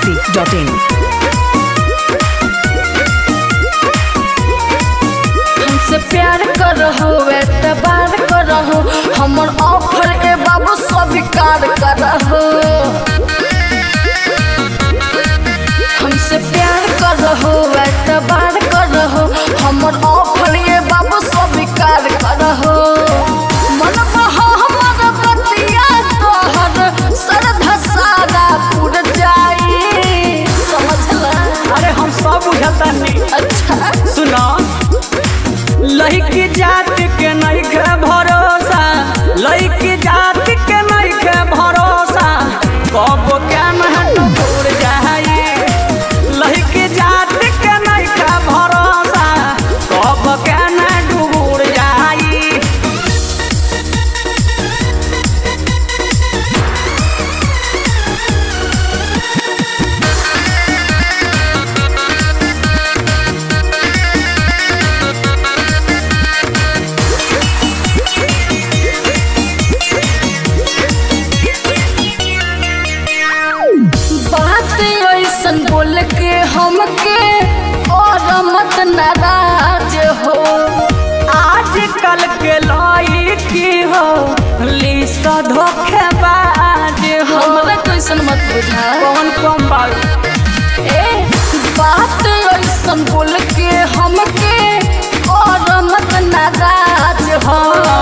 masti.in. हमसे प्यार करहो एतबार करहो हमर ऑफर ए बाबू स्वीकार करहो हमसे प्यार करहो एतबार करहो हमर ऑफर ए बाबू स्वीकार करहो मन बहा हमर बतिया तोहर श्रद्धा सारा पूर जाई समझला अरे हम सब बुझतानी अच्छा सुनो लड़की जात के नहीं के भरोसा लड़की जात के नहीं के भरोसा कब क्या महट दूर जाई लड़की जात के नहीं के भरोसा कब क्या न डूबूर जाई बात ऐसन बोल के हमके और मत नाराज हो आजकल के लड़की हो लीसा धोखेबाज हो हमरा कैसन मत बुझा कौन कौन बात ए बात ऐसन बोल के हमके और मत नाराज हो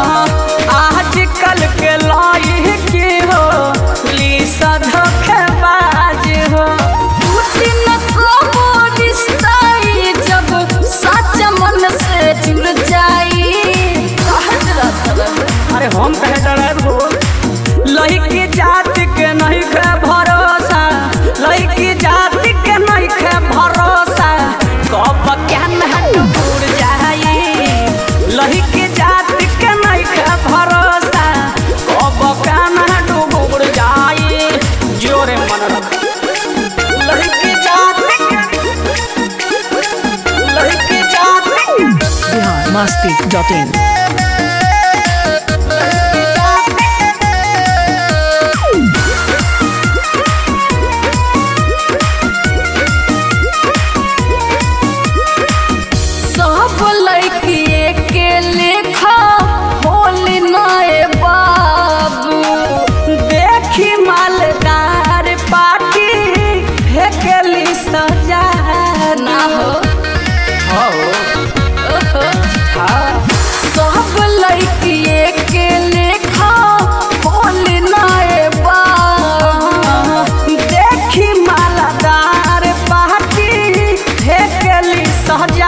आजकल के लड़की हो लीसा धोखेबाज हो टूटी न कबो रिश्ता ई जब सच मन से जुड़ जाई कहत रहत अरे हम कहे डर हो लड़की जात के नहीं के भरोसा लड़की जात के नहीं के भरोसा कब क्या महट दूर जाई लड़की जात के नहीं के भरोसा कब क्या महट दूर जाई जोरे मन रख लड़की जात के लड़की जात के Bihar masti.in. सब लड़किए के लेखा होली नए बाबू देखी मालदार पार्टी फेंकली सजा ना हो ओहो। सब लड़किए के लेखा होली नए बाबू देखी मालदार पार्टी फेंकली सजा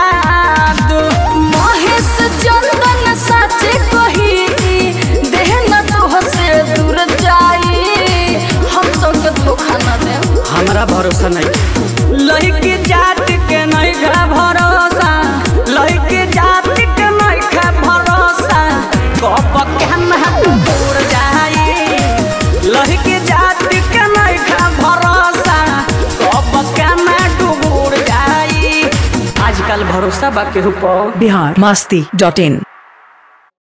महेश चंदन सच कही देह न तो से दूर जाई हम तो के धोखा न दे हमरा भरोसा नहीं लड़की जात के नहीं है भरोसा लड़की जात के नहीं है भरोसा कब क्या महत दूर जाई लड़की जात के नहीं है भरोसा कब क्या मैं डूबूर जाई आजकल भरोसा बा केहू पर Bihar masti.in.